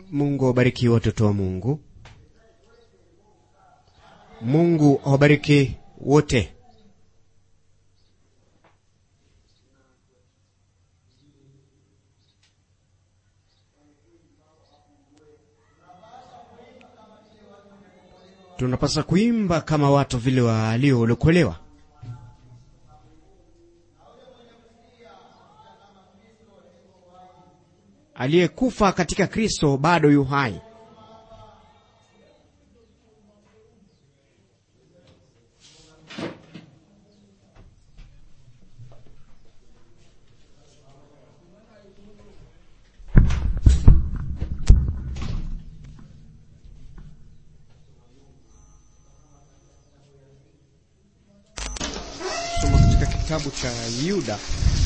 Mungu awabariki watoto wa Mungu. Mungu awabariki wote. Tunapaswa kuimba kama watu vile waliookolewa. Aliyekufa katika Kristo bado yu hai. Soma katika kitabu cha Yuda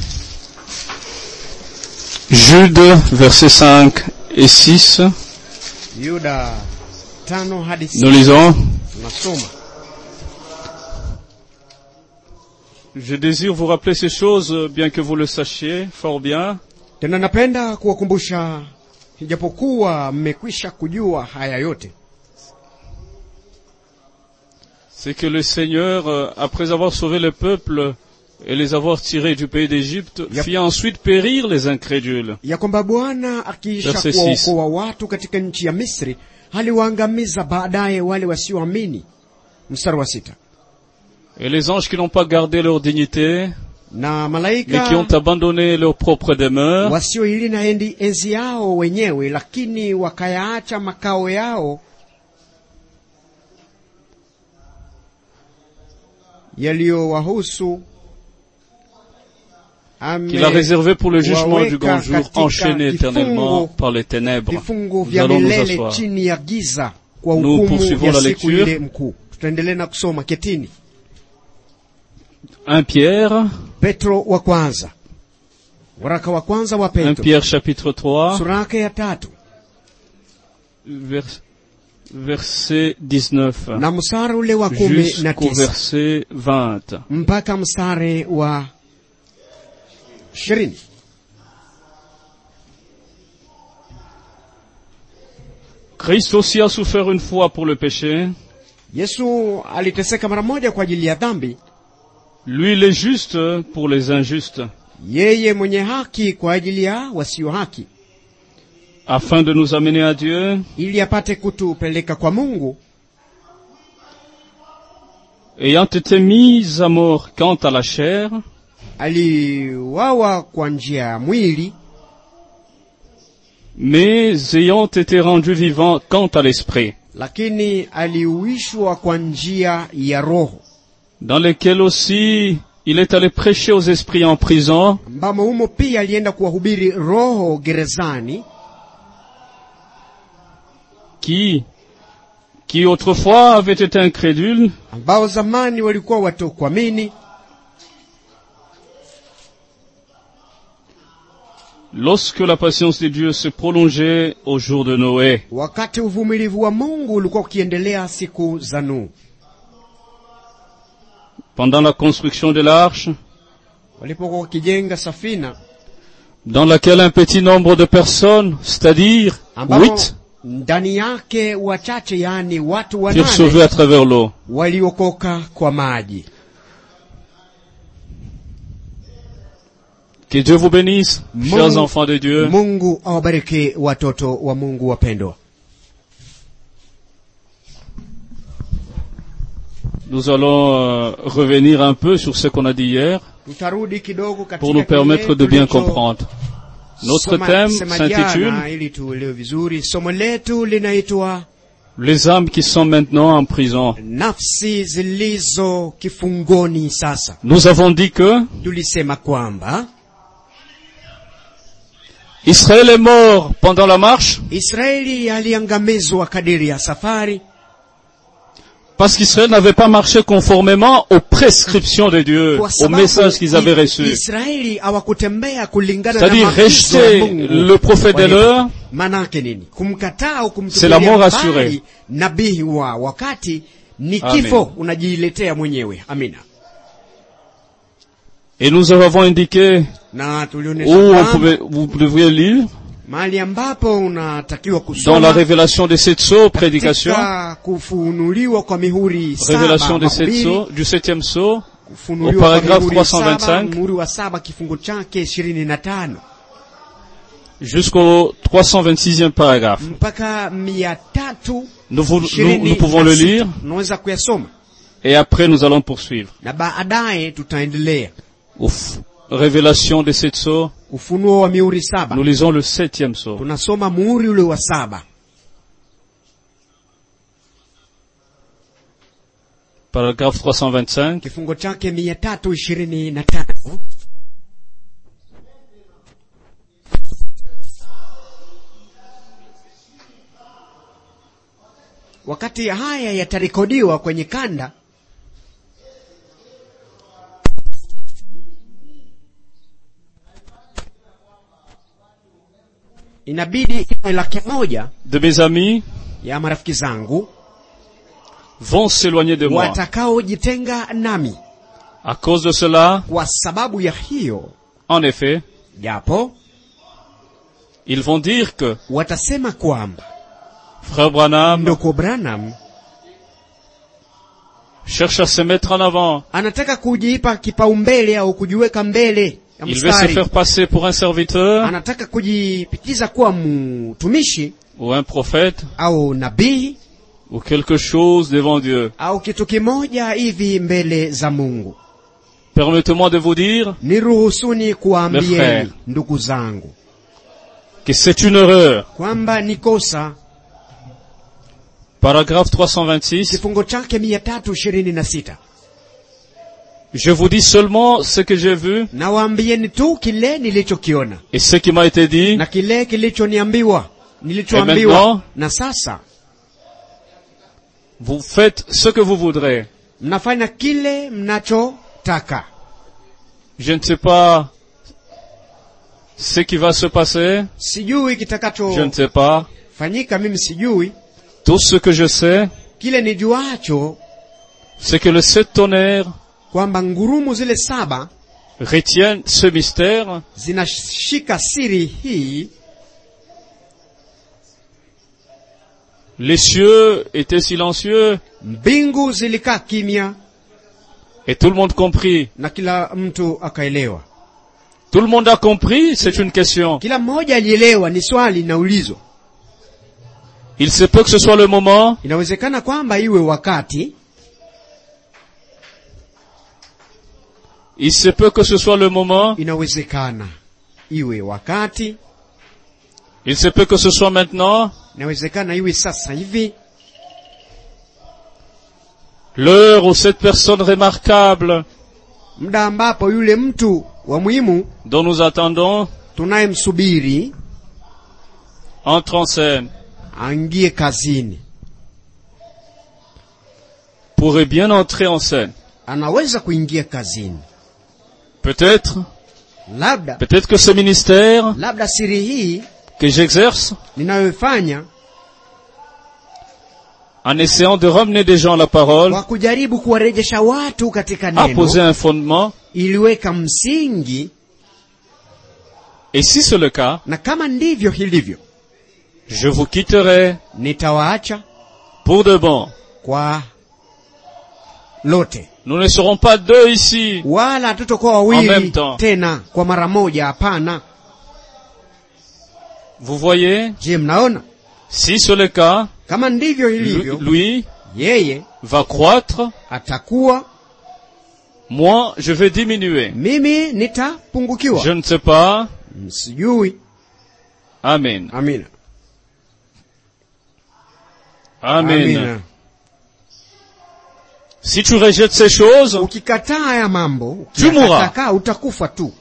Jude, versets 5 et 6, Yuda tano hadi nous sita lisons tunasoma. Je désire vous rappeler ces choses, bien que vous le sachiez fort bien, Tena napenda kuwakumbusha, ijapokuwa mmekwisha kujua haya yote, c'est que le Seigneur, euh, après avoir sauvé le peuple et les avoir tirés du pays d'Égypte, Yep. fit ensuite périr les incrédules. ya kwamba Bwana akiisha Verse kuwaokoa watu katika nchi ya Misri aliwaangamiza baadaye wale wasioamini. Mstari wa sita. Et les anges qui n'ont pas gardé leur dignité, Na mais qui ont malaika abandonné leur propre demeure, wasioilinda endi enzi yao wenyewe, lakini wakayaacha makao yao yaliyowahusu qu'il a réservé pour le jugement du grand jour, Waweka enchaîné katika éternellement kifungo- par les ténèbres. vifungo Nous vya allons nous milele asseoir. chini ya giza kwa Nous hukumu poursuivons ya la siku lecture. ile mkuu. Tutaendelea na kusoma ketini. 1 Pierre, Petro wa kwanza, waraka wa kwanza wa 1 Petro Pierre chapitre 3, sura yake ya tatu vers- verset 19. na mstari ule wa kumi na jusqu'au tisa verset 20. mpaka mstari wa ishirini. Christ aussi a souffert une fois pour le péché, Yesu aliteseka mara moja kwa ajili ya dhambi, lui le juste pour les injustes, yeye mwenye haki kwa ajili ya wasio haki, afin de nous amener à Dieu, ili apate kutupeleka kwa Mungu, ayant été mis à mort quant à la chair, aliwawa kwa njia ya mwili, mais ayant été rendu vivant quant à l'esprit, lakini aliuishwa kwa njia ya Roho, dans lequel aussi il est allé prêcher aux esprits en prison, ambamo humo pia alienda kuwahubiri roho gerezani, qui, qui autrefois avaient été incrédules, ambao zamani walikuwa watokuamini, lorsque la patience de Dieu se prolongeait au jour de Noé. wakati uvumilivu wa Mungu ulikuwa ukiendelea siku za Nuhu, Pendant la construction de l'arche, walipokuwa wakijenga safina dans laquelle un petit nombre de personnes, c'est-à-dire ambamo huit, ndani yake wachache, yaani watu furent sauvés wanane à travers l'eau. waliokoka kwa maji. Que Dieu vous bénisse, chers Mungu- enfants de Dieu. Mungu awabariki watoto wa Mungu wapendwa. Nous allons euh, revenir un peu sur ce qu'on a dit hier Tutarudi kidogo katika pour nous kile permettre de bien tulicho comprendre. Notre soma- thème sema s'intitule jana, ili tuelewe vizuri. Somo letu linaitwa Les âmes qui sont maintenant en prison. nafsi zilizo kifungoni. Sasa Nous avons dit que tulisema kwamba Israël est mort pendant la marche Israeli aliangamizwa kadiri ya safari, parce qu'Israël n'avait pas marché conformément aux prescriptions de Dieu, kwa au sababu message qu'ils avaient I- reçu. Israeli hawakutembea kulingana na C'est-à-dire maagizo ya rejeter Mungu. le prophète de Kwa hivyo, l'heure, Manake nini? Kumkataa au C'est la kumtupilia mort mbali assurée. nabii wa wakati ni Amen. kifo unajiletea mwenyewe. Amina. et nous avons indiqué Na où tulionyesha on kwamba pouvait, vous devriez lire mahali ambapo unatakiwa dans la kusoma révélation des sept sceaux, prédication, katika kufunuliwa kwa mihuri révélation saba des sept mahubiri, sceaux, du septième sceau, kufunuliwa au kwa paragraphe mihuri saba 325. muhuri wa saba kifungu chake ishirini na tano jusqu'au 326e paragraphe. mpaka mia tatu Nous, vous- nous, ishirini nous pouvons na le sita. lire unaweza kuyasoma et après nous allons poursuivre. na baadaye tutaendelea Ouf. Révélation des sept sceaux, ufunuo wa mihuri saba nous lisons le septième sceau. tunasoma muhuri ule wa saba Paragraphe 325. kifungo chake mia tatu ishirini na tano wakati haya yatarekodiwa kwenye kanda inabidi iwe laki moja De mes amis ya marafiki zangu vont s'éloigner de moi. watakaojitenga nami À cause de cela, kwa sababu ya hiyo en effet, japo ils vont dire que watasema kwamba Frère Branham ndoko branham cherche à se mettre en avant. anataka kujiipa kipaumbele au kujiweka mbele ya Il veut se mstari faire passer pour un serviteur anataka kujipitiza kuwa mtumishi ou un prophète au nabii ou quelque chose devant Dieu. au kitu kimoja hivi mbele za mungu Permettez-moi de vous dire niruhusuni Le frère. kuwaambieni ndugu zangu que c'est une erreur. kwamba ni kosa Paragraphe 326. kifungo chake mia tatu ishirini na sita Je vous dis seulement ce que j'ai vu nawaambieni tu kile nilichokiona et ce qui m'a été dit. na kile kilichoniambiwa Et nilichoambiwa maintenant? na sasa Vous faites ce que vous voudrez. mnafanya kile mnachotaka Je ne sais pas ce qui va se passer. sijui Je ne kitakachofanyika sais pas. mimi sijui Tout ce que je sais, kile nijuacho c'est que les sept tonnerres kwamba ngurumu zile saba retiennent ce mystère zinashika siri hii Les cieux étaient silencieux mbingu zilikaa kimya et tout le monde comprit. na kila mtu akaelewa Tout le monde a compris, c'est une question. kila mmoja alielewa ni swali linaulizwa Il se peut que ce soit le moment inawezekana kwamba iwe wakati Il se peut que ce soit le moment, inawezekana iwe wakati il se peut que ce soit maintenant, inawezekana iwe sasa hivi l'heure où cette personne remarquable muda ambapo yule mtu wa muhimu dont nous attendons tunayemsubiri entre en scène aingie kazini pourrait bien entrer en scène. anaweza kuingia kazini Peut-être, labda peut-être que ce ministère labda siri hii que j'exerce ninayoifanya en essayant de ramener des gens à la parole kwa kujaribu kuwarejesha watu katika a posé neno un fondement. iliweka msingi Et si c'est le cas, na kama ndivyo hilivyo je vous quitterai nitawaacha pour de bon. kwa lote Nous ne serons pas deux ici. wala hatutokuwa En même wawili temps. tena kwa mara moja hapana Vous voyez, je mnaona si c'est le cas, kama ndivyo lui, hilivyo lui yeye va croître, atakuwa moi je vais diminuer. mimi nitapungukiwa Je ne sais pas. sijui Amen. amina Amen. Si tu rejettes ces choses, ukikataa haya mambo Tu mourras. ukiyakataa, utakufa tu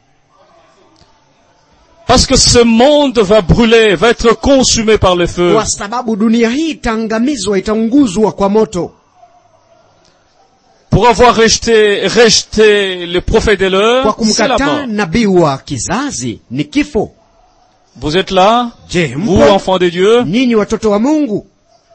parce que ce monde va brûler, va être consumé par le feu. kwa sababu dunia hii itaangamizwa itaunguzwa kwa moto Pour avoir rejeté, rejeté les prophètes de kwa l'heure, c'est la kumkataa mort. nabii wa kizazi ni kifo Vous êtes là, je vous mpo enfants de Dieu. nyinyi watoto wa mungu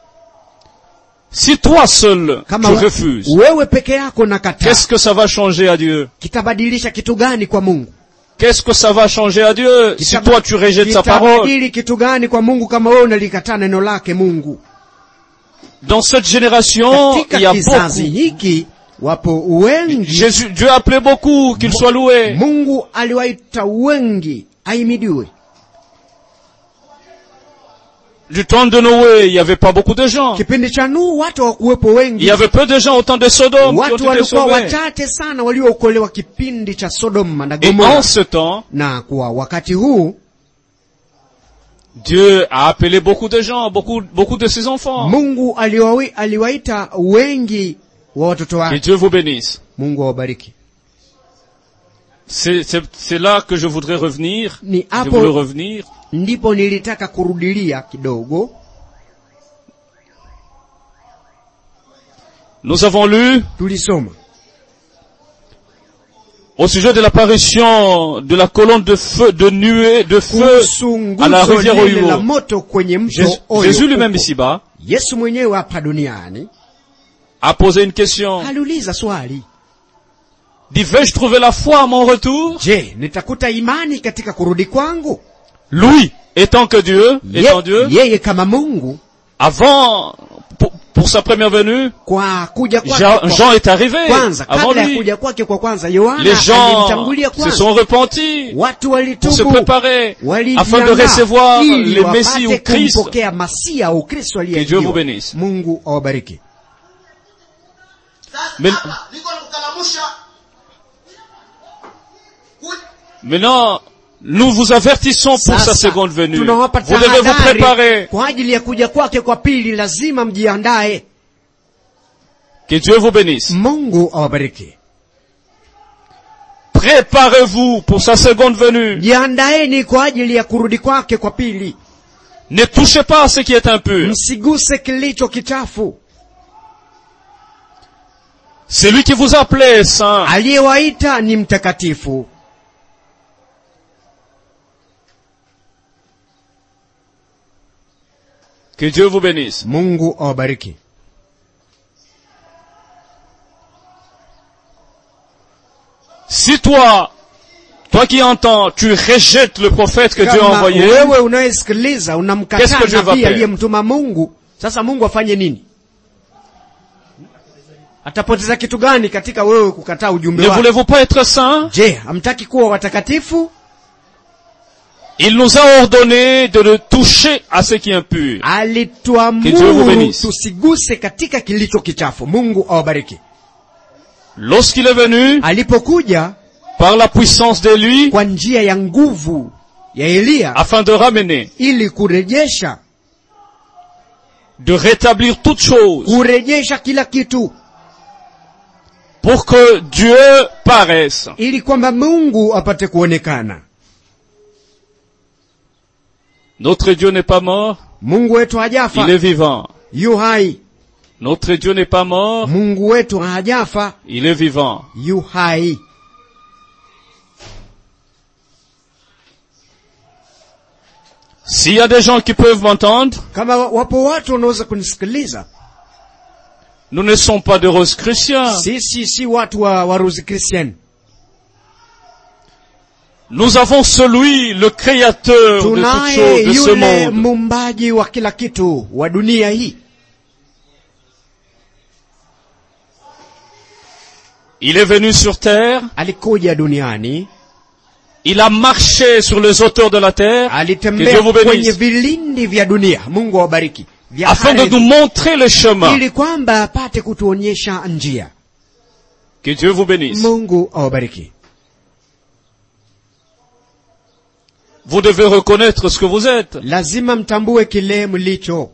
Si toi seul kama tu we- refuses, wewe peke yako nakataa qu'est-ce que ça va changer à Dieu kitabadilisha kitu gani kwa mungu Qu'est-ce que ça va changer à Dieu si Kitaba- toi tu rejettes sa parole kitabadili kitu gani kwa mungu kama wewe unalikataa neno lake mungu Dans cette génération, il y katika a kizazi beaucoup. hiki wapo wengi Jésus, Dieu a appelé beaucoup, qu'il soit loué. mungu aliwaita wengi aimidiwe Du temps de Noé, il n'y avait pas beaucoup de gens. kipindi cha nuhu watu hawakuwepo Il wengi y avait peu de gens au temps de Sodome qui ont watu été walikuwa sauvés. wachache sana waliookolewa kipindi cha sodoma na Et en gomora ce temps, na kwa wakati huu Dieu a appelé beaucoup de gens, beaucoup, beaucoup de ses enfants. mungu aliwawi, aliwaita wengi wa watoto Que wake Dieu vous bénisse. mungu awabariki C'est c'est- c'est là que je voudrais revenir. Ni Je hapo- voulais revenir. ndipo nilitaka kurudilia kidogo Nous avons lu tulisoma au sujet de l'apparition de la colonne de feu, de nuée, de feu kuhusu à la nguzo rivière lile la Oyo. moto kwenye mto Jésus, Oyo Jésus lui-même huko. ici-bas yesu mwenyewe hapa duniani a posé une question. aliuliza swali Dit, vais-je trouver la foi à mon retour? je nitakuta imani katika kurudi kwangu Lui, étant que Dieu, Ye- étant Dieu, yeye kama mungu avant, pour, pour sa première venue, kwa kuja kwake Jean, kwa Jean est arrivé kwanza avant kabla ya lui. kuja kwake kwa kwanza yohana Les gens alimtangulia se kwanza sont repentis watu pour se walitubu préparer afin de walijiandaa recevoir ili le Messie wapate ou Christ. kumpokea masia au kristo Que Dieu vous aliyeahidiwa bénisse. mungu awabariki Mais- Sasa hapa niko nakukalamusha Ku- Maintenant, nous vous avertissons pour sa Sasa, seconde venue. Vous tunawapa devez vous tahadhari préparer. kwa ajili ya kuja kwake kwa pili lazima mjiandae Que Dieu vous bénisse. mungu awabariki Préparez-vous pour sa seconde venue. jiandaeni kwa ajili ya kurudi kwake kwa pili Ne touchez pas à ce qui est impur. msiguse kilicho kichafu C'est lui qui vous a appelé saint. aliyewaita ni mtakatifu Que Dieu vous bénisse. mungu awabariki Si toi, toi qui entends, tu rejettes le prophète que Dieu a kama envoyé, wewe unayesikiliza Qu'est-ce unamkataa que Dieu va nabii faire? aliyemtuma mungu sasa mungu afanye nini atapoteza kitu gani katika wewe kukataa ujumbe ne wake voulez-vous pas être saint je hamtaki kuwa watakatifu Il nous a ordonné de ne toucher à ce qui est impur. Que Dieu vous alituamuru bénisse. tusiguse katika kilicho kichafu mungu awabariki Lorsqu'il est venu, alipokuja par la puissance de lui, kwa njia ya nguvu ya eliya afin de ramener, ili kurejesha de rétablir toutes choses, kurejesha kila kitu pour que Dieu paraisse. ili kwamba mungu apate kuonekana Notre Dieu n'est pas mort, mungu wetu hajafa il est vivant. yu hai Notre Dieu n'est pas mort, mungu wetu hajafa il est vivant. yu hai S'il y a des gens qui peuvent m'entendre, kama wapo watu wanaweza kunisikiliza nous ne sommes pas de roses chrétiens. sisi si watu wa waruzi kristian Nous avons celui, le créateur de toutes tunaye choses de ce yule monde. mumbaji wa kila kitu wa dunia hii Il est venu sur terre, alikuja duniani il a marché sur les hauteurs de la terre, que Dieu alitembea vous kwenye bénisse, vilindi vya dunia mungu awabariki vya afin de ardhi, nous montrer le chemin. ili kwamba apate kutuonyesha njia Que Dieu vous bénisse. mungu awabariki Vous devez reconnaître ce que vous êtes. lazima mtambue kile mlicho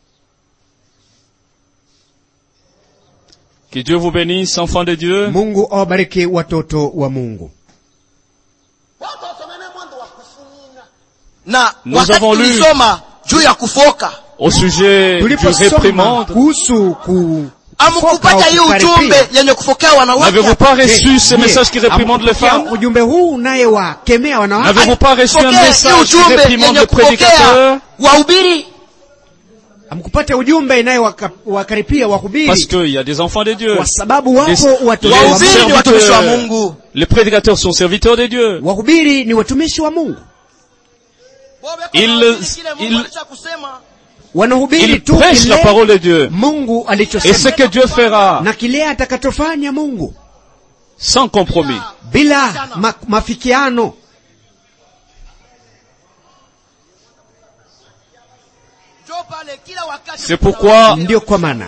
Que Dieu vous bénisse, enfants de Dieu. mungu awabariki watoto wa mungu watu wasomene mwendo wa kufunga na Nous wakati avons lu- tulisoma juu ya kufoka Au sujet du tuliposoma réprimande, kuhusu ku amkupata hii kukaripia. ujumbe yenye kufokea wanawake n'avez-vous pas Je, reçu ces je, messages qui réprimandent les amepokea femmes ujumbe huu unayewakemea wanawake N'avez-vous pas reçu un Pokea hii message qui ujumbe réprimande yenye le prédicateur kupokea wahubiri amkupata ujumbe inayowakaripia wahubiri Parce qu'il y a des enfants de Dieu. kwa sababu Les, wapo watoto les wa Wahubiri ni Mungu. watumishi wa serviteurs, Mungu. les prédicateurs sont serviteurs de Dieu. wahubiri ni watumishi wa mungu Il- il- wanahubiri Ils tu prêchent la kile parole de Dieu. mungu Et ce alichosema que Dieu fera, na kile atakachofanya mungu sans compromis. bila ma, mafikiano C'est pourquoi ndio kwa maana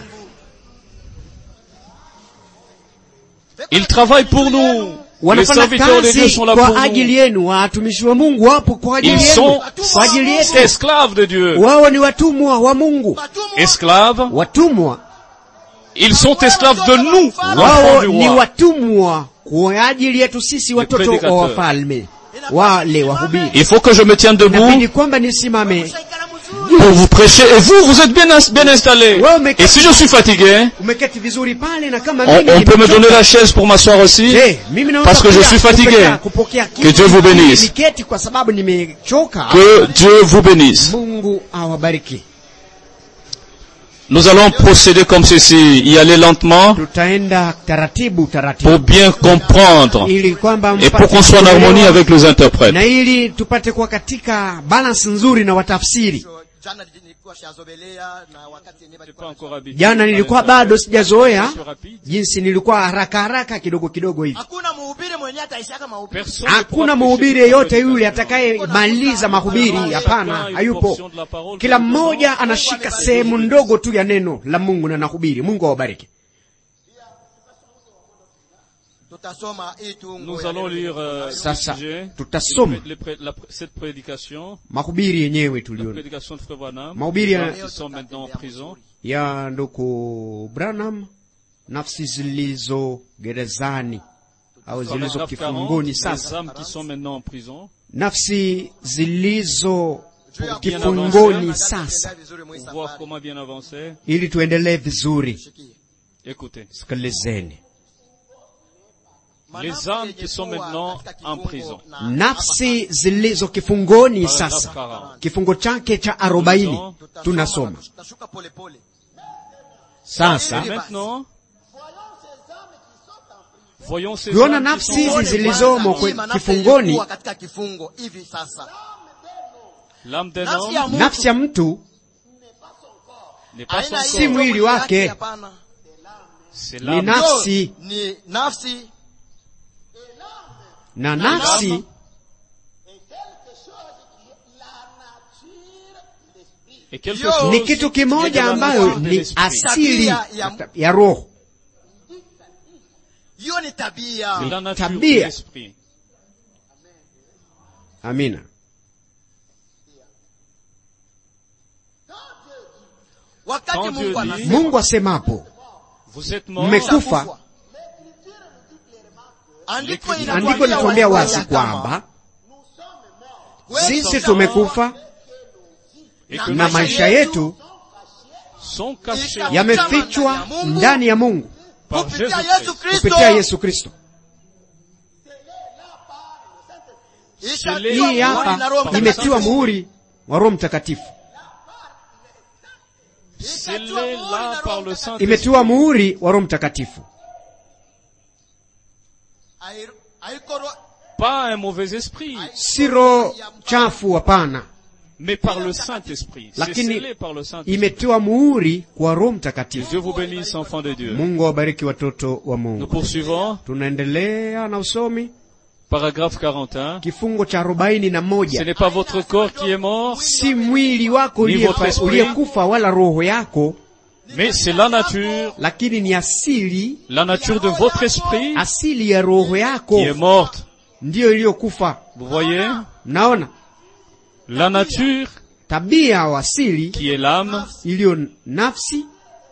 ils travaillent pour nous. Les wanafanya serviteurs de Dieu kazi sont là pour kwa ajili nous. yenu watumishi wa mungu wapo kwa ajili Ils yenu sont kwa ajili yetu esclaves de Dieu. wao ni watumwa wa mungu Esclaves. watumwa Ils sont esclaves de nous, enfants wao du ni roi. watumwa kwa ajili yetu sisi watoto wa prédicateurs. wafalme wale wahubiri Il faut que je me tienne inabidi debout kwamba nisimame pour vous prêcher. Et vous, vous êtes bien, ins- bien installés. Ouais, mais- Et si je suis fatigué, umeketi vizuri pale na kama on, mimi on peut me nimechoka, donner la chaise pour m'asseoir aussi. je, mimi naweza Parce que je pia suis fatigué. kupokea- kupokea Que kiti Dieu vous bénisse. niketi kwa sababu nimechoka Que Dieu vous bénisse. mungu awabariki Nous allons procéder comme ceci, y aller lentement tutaenda taratibu pour taratibu bien comprendre ili kwamba et pour mpate qu'on soit en harmonie kuelewa, avec les interprètes. na ili tupate kuwa katika balance nzuri na watafsiri jana nilikuwa shazobelea na wakati yenyewe walikuwa jana nilikuwa bado sijazoea jinsi nilikuwa haraka haraka kidogo kidogo hivi hakuna mhubiri mwenyewe ataishaka mahubiri hakuna mhubiri yeyote yule atakayemaliza mahubiri hapana hayupo kila mmoja anashika sehemu ndogo tu ya neno la mungu na nahubiri mungu awabariki tutasoma hii tu Nous allons lire euh, Ça, ce ça. sujet, Tutasoma. les pré- la- cette prédication, mahubiri yenyewe la tuliona prédication de Frère Branham, Mahubiri ya- qui sont maintenant en prison. ya nduku branham nafsi zilizo gerezani au zilizo Paragraphe 40, kifungoni les sasa âmes qui sont maintenant en prison. nafsi zilizo Juu ya kifungoni kuangalia sasa vizuri mwa hii Pour voir safari. comment bien avancer. ili tuendelee vizuri Sikia. Écoutez. sikilizeni Les Manafsi âmes yenye qui sont kuwa maintenant katika en kifungo prison. na- nafsi zilizo kifungoni Paragraphe sasa 40. kifungo chake cha arobaini Tutasoma, tunasoma tutashuka polepole sasa Maintenant, voyons ces Tuona âmes qui nafsi sont hizi Tuone zilizomo kwanza hii kwe- manafsi kifungoni. ilikuwa katika kifungo hivi sasa l'âme d'un nafsi ya homme mtu nafsi ya mtu n'est pas haina son hiyo Si mwili mwili yake, wake. hapana. C'est ni l'âme. nafsi ni nafsi na nafsi Et quelque Yo, chose ni kitu qui est kimoja de la ambayo nature de ni l'esprit. asili Tabia ya- ya roho hiyo ni tabia C'est la nature de tabia. l'esprit. amina wakati Quand Dieu mungu dit- anasema mungu asemapo Vous êtes morts. mmekufa andiko andiko linatuambia wazi kwamba sisi tumekufa et que na nos maisha yetu sont cachés yamefichwa ndani ya mungu par kupitia Jésus-Christ. yesu kristo kupitia yesu kristo Ishatiwa hii muhuri hapa na Roho imetiwa Mtakatifu. muhuri wa roho mtakatifu Scellés là par le Saint-Esprit. imetiwa muhuri wa roho mtakatifu Hai- haiko ro- Pas un mauvais esprit, si roho chafu hapana mais par le Saint-Esprit. C'est lakini scellé par le Saint-Esprit. imetiwa muhuri kwa roho Que mtakatifu Dieu vous bénisse, enfants de Dieu. mungu awabariki watoto wa Nous mungu poursuivons. tunaendelea na usomi Paragraphe 41. kifungo cha arobaini na Ce moja n'est pas votre corps qui est mort, si mwili wako Ni uliyefa- votre esprit. uliyekufa wala roho yako mais c'est la nature, lakini ni asili la nature de votre esprit asili ya roho yako qui est morte. ndiyo iliyokufa Vous voyez mnaona La nature tabia au asili qui est l'âme, iliyo nafsi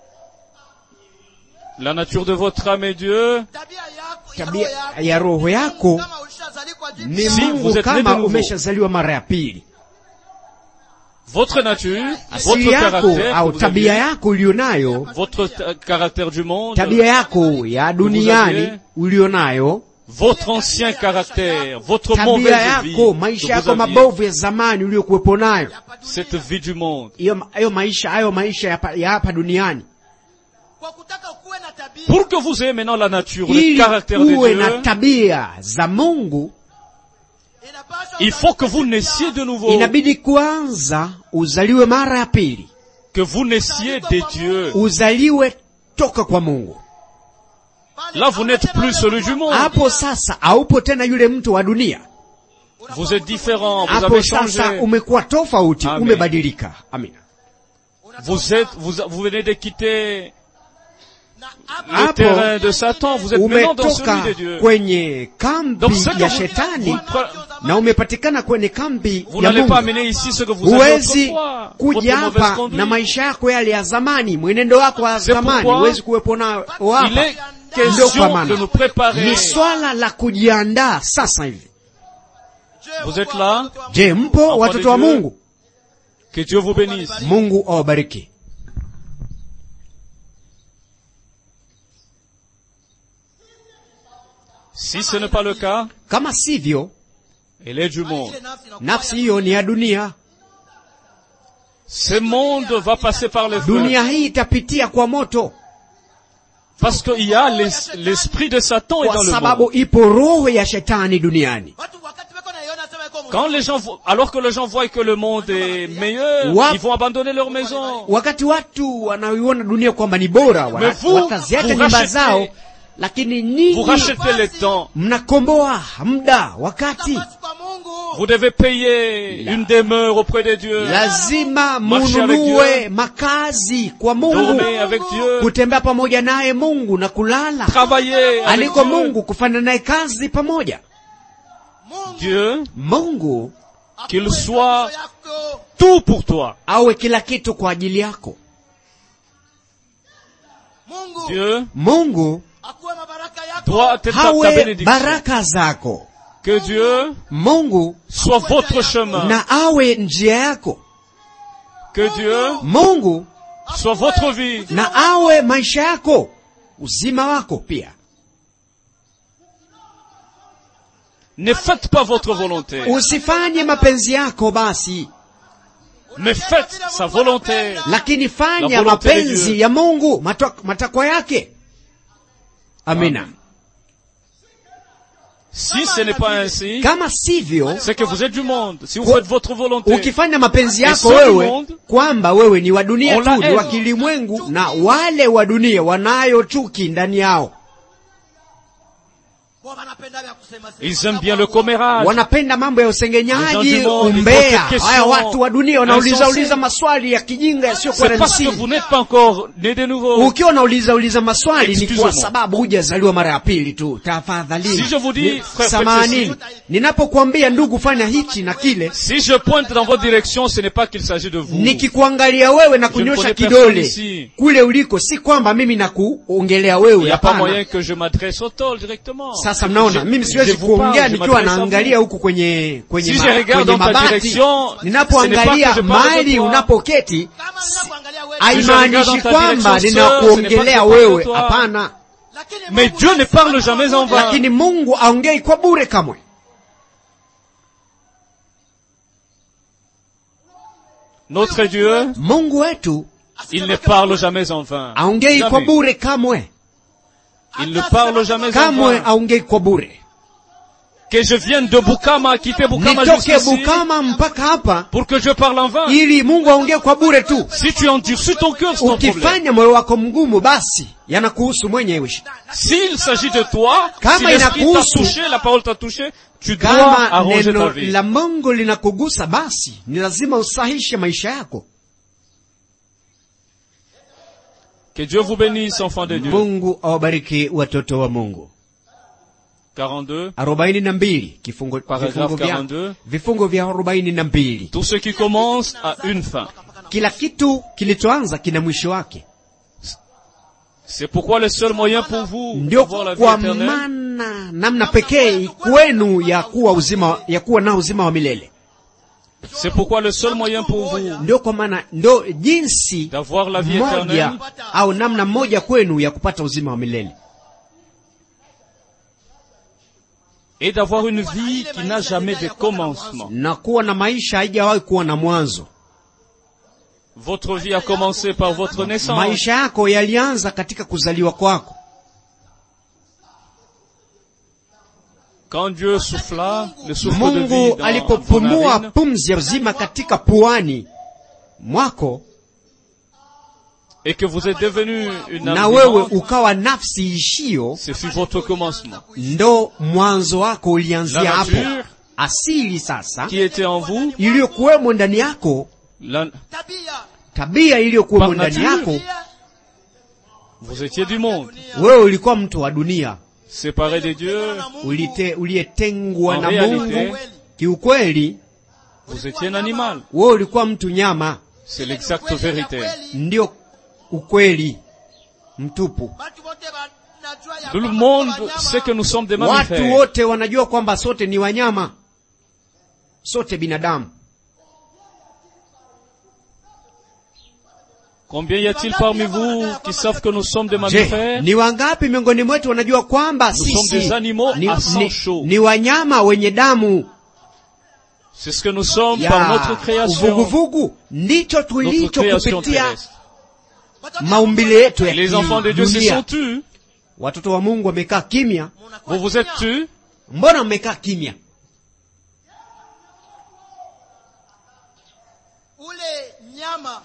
la nature de votre âme est Dieu, tabia yako ya tabia roho yako. ya roho yako Kama ulishazalikwa jipya, ni Si, vous mungu êtes né de kama nouveau. umeshazaliwa mara ya pili votre nature, asili votre yako caractère, que au vous tabia aviez, yako ulionayo votre ta- caractère du monde, tabia yako ya duniani aviez. ulionayo votre ancien caractère, votre tabia mauvaise vie yako maisha que yako vous aviez, mabovu ya zamani uliyokuwepo nayo cette vie du monde. hiyo hayo maisha hayo maisha ya hapa- ya hapa duniani kwa kutaka ukuwe na tabia Pour que vous ayez maintenant la nature, le ili caractère de uwe na Dieu, tabia za mungu inapaswa il faut que vous naissiez de nouveau, inabidi kwanza uzaliwe mara ya pili que vous naissiez des dieux. uzaliwe toka kwa mungu Pale Là, vous n'êtes hautakuwa plus celui du monde. hapo sasa haupo tena yule mtu wa dunia Vous êtes différent, vous hapo avez sasa changé. umekuwa tofauti Amen. umebadilika amina Vous êtes, vous, vous venez de quitter na hapa le Hapo, terrain de Satan, vous êtes maintenant dans celui umetoka de Dieu. kwenye kambi Donc ce que ya vous, shetani vous, pre- na umepatikana kwenye kambi vous ya n'allez pas mungu amener ici ce que vous avez huwezi autrefois, kuja votre mauvaise hapa conduite. na maisha yako yale ya zamani mwenendo wako wa C'est zamani pourquoi huwezi kuwepo nao Il hapa est ndio kwa question de maana nous préparer. ni swala la kujiandaa sasa hivi Je Vous vois êtes là? watoto wa je mpo Enfant watoto de wa Dieu. mungu Que Dieu vous bénisse. mungu awabariki Si ce n'est pas le cas, kama sivyo elle est du monde. ile nafsi inakuwa nafsi hiyo ni ya dunia Ce monde va passer par le feu. dunia hii itapitia kwa moto Parce qu'il y a l'es- l'esprit de Satan est kwa dans le monde. sababu ipo roho ya shetani duniani watu wakati wako naiona sema iko Quand les gens, vo- alors que les gens voient que le monde est meilleur, Wap- ils vont abandonner leur maison. wakati watu wanaiona dunia kwamba ni bora wana- Mais vous, wataziacha vous nyumba rachetez- zao lakini Vous ninyi rachetez le temps. mnakomboa muda wakati nafasi kwa Mungu Vous devez payer une demeure auprès de Dieu. lazima Marcher avec mununue Dieu. makazi kwa mungu Dormir avec Dieu. kutembea pamoja naye mungu na kulala Travailler avec aliko Dieu. mungu kufanya naye kazi pamoja Mungu Dieu, mungu qu'il akuwe soit nafsi yako tout pour toi. awe kila kitu kwa ajili yako Mungu Dieu akuwe mungu mabaraka yako doit être ta, ta hawe bénédiction. baraka zako Que Dieu mungu soit votre chemin. na awe njia yako Que Dieu mungu soit votre vie. na awe maisha yako uzima wako pia Ne faites pas votre volonté, usifanye mapenzi yako basi mais faites sa volonté. lakini La fanya volonté de mapenzi Dieu. ya mungu matwa- matakwa yake amina Amen. Si ce n'est pas ainsi, kama sivyo c'est que vous êtes du monde. Si vous Kwa- faites votre volonté, ukifanya mapenzi Et yako ceux du wewe monde, kwamba wewe ni wa dunia on tu la ni wa haine. kilimwengu na wale wa dunia wanayo chuki ndani yao Bo wanapenda vya kusema sema. ils aiment bien le commérage. wanapenda mambo ya Les gens usengenyaji du monde, ils umbea posent des questions haya watu wa dunia wanauliza insensées. uliza maswali ya kijinga yasiyokuwa C'est na parce que msingi vous n'êtes pas encore né de nouveau. ukiwa unauliza uliza maswali ni kwa Excusez-moi. sababu hujazaliwa mara ya pili tu tafadhalini Si je vous dis, Ni- frère, faites samanini ceci. ninapokuambia ndugu fanya hichi na kile Si je pointe dans votre direction, ce n'est pas qu'il s'agit de vous. nikikuangalia wewe na Je ne kunyosha connais kidole personne ici. kule uliko si kwamba mimi nakuongelea Il wewe n'y a pas hapana moyen que je m'adresse au tol directement. sasa mnaona Je- mimi je siwezi vous parle, kuongea je nikiwa m'adresse à vous. naangalia huku kwenye kwenye, Si ma, je regarde kwenye dans ta mabati direction, ce n'est ninapoangalia pas que je parle de mahali toi. unapoketi Kama ninakuangalia wewe, Si je regarde haimaanishi dans ta kwamba direction, sœur, ce n'est pas que je ninakuongelea parle de wewe toi. hapana lakini Mais Mungu Dieu ne anasema parle jamais en vain. lakini mungu aongei kwa bure kamwe Notre Dieu, mungu wetu il ne parle jamais en vain. aongei kwa Jamais. bure kamwe Il ne parle jamais en kamwe vain. aongei kwa bure Que je vienne de Bukama, quitter Bukama nitoke jusqu'ici, bukama mpaka hapa pour que je parle en vain. ili mungu aongee kwa bure tu Si tu endurcis ton cœur, c'est ton problème. ukifanya moyo wako mgumu basi yanakuhusu mwenyewe S'il s'agit de toi, Kama si l'esprit t'a inakuhusu, touché, la parole t'a touché, tu dois kama arranger ta neno vie. la mungu linakugusa basi ni lazima usahishe maisha yako Que Dieu vous bénisse, enfants de Dieu. mungu awabariki watoto wa mungu 42. arobaini na mbili kifungo, Paragraphe vifungo vya 42. vifungo vya arobaini na mbili Tout ce qui commence a une fin. kila kitu kilichoanza kina mwisho wake C'est pourquoi le seul moyen pour vous ndio d'avoir la vie kwa éternelle, maana namna pekee kwenu ya kuwa uzima ya kuwa na uzima wa milele c'est pourquoi le seul moyen pour vous ndio kwa maana ndo jinsi d'avoir la vie moja éternelle, au namna moja kwenu ya kupata uzima wa milele et d'avoir une vie qui n'a jamais de commencement. na kuwa na maisha haijawahi kuwa na mwanzo. Votre vie a commencé par votre naissance. Maisha yako yalianza katika kuzaliwa kwako. Quand Dieu souffla le souffle de vie Mungu dans vos alipopumua narines, pumzi ya uzima katika puani mwako, et que vous êtes devenu une na âme wewe vivante, ukawa nafsi ishio, ce fut votre commencement. ndo mwanzo wako ulianzia La hapo. nature Asili sasa qui était en vous, iliyokuwemo ndani yako, la- tabia tabia iliyokuwemo Par ndani nature. yako, vous étiez du monde, wewe ulikuwa mtu wa dunia, séparé de Dieu, na Mungu ulite uliyetengwa En na realite, Mungu. Kiukweli vous étiez un animal. wewe ulikuwa mtu nyama, C'est l'exacte vérité. ndio ukweli mtupu. Watu wote wanajua ya Tout le kwamba monde tuko wanyama. sait que nous sommes des Watu mammifères. wote wanajua kwamba sote ni wanyama, sote binadamu. Combien y a-t-il parmi vous qui savent que nous sommes des Je, mammifères ni wangapi miongoni mwetu wanajua kwamba sommes sisi des animaux ni, à sang ni, chaud. ni wanyama wenye damu C'est ce que nous sommes par ya notre création, uvuguvugu, ndicho notre tulicho création kupitia terrestre. Watoto maumbile yetu ya Les enfants de Dieu se dunia. sont tus. Watoto wa Mungu wamekaa kimya. munakuwa Vous vous êtes kimya. tus. Mbona mmekaa kimya? ule nyama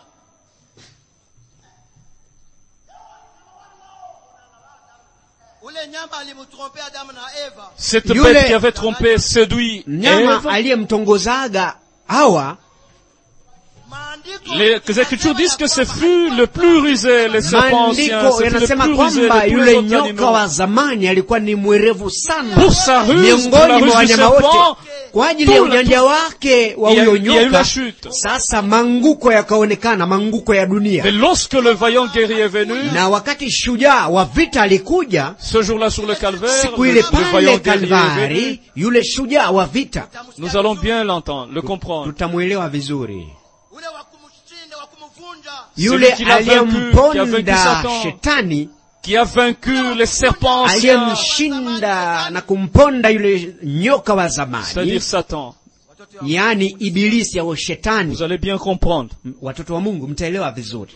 ule nyama alimtrompe Adamu na Eva Cette Yule- bête qui avait trompé, séduit Mnyama Ève. aliyemtongozaga Hawa, maandiko Les Écritures disent que ce fut le plus rusé, les serpents anciens, maandiko ce fut le yanasema plus rusé de kwamba tous les yule autres nyoka animaux. wa zamani alikuwa ni mwerevu sana Pour sa ruse, pour la miongoni mwa ruse du wanyama wote. serpent, Kwa ajili ya tout le- ujanja wake wa il y a- huyo il y a eu la nyoka, chute. sasa manguko yakaonekana, manguko ya dunia. Mais lorsque le vaillant guerrier est venu, Na wakati shujaa wa vita alikuja ce jour-là sur le calvaire, siku le, ile le vaillant pale guerrier est Kalvari, venu, yule shujaa wa vita, nous allons bien l'entendre, le comprendre. tutamwelewa vizuri. ule wa kumshinda wa kumvunja Yule qui l'a vaincu, qui a vaincu aliyemponda Satan. shetani, Qui a vaincu les serpents anciens, aliyemshinda na kumponda yule nyoka wa zamani, c'est-à-dire Satan. yaani ibilisi au shetani. Vous allez bien comprendre. M- Watoto wa Mungu mtaelewa vizuri.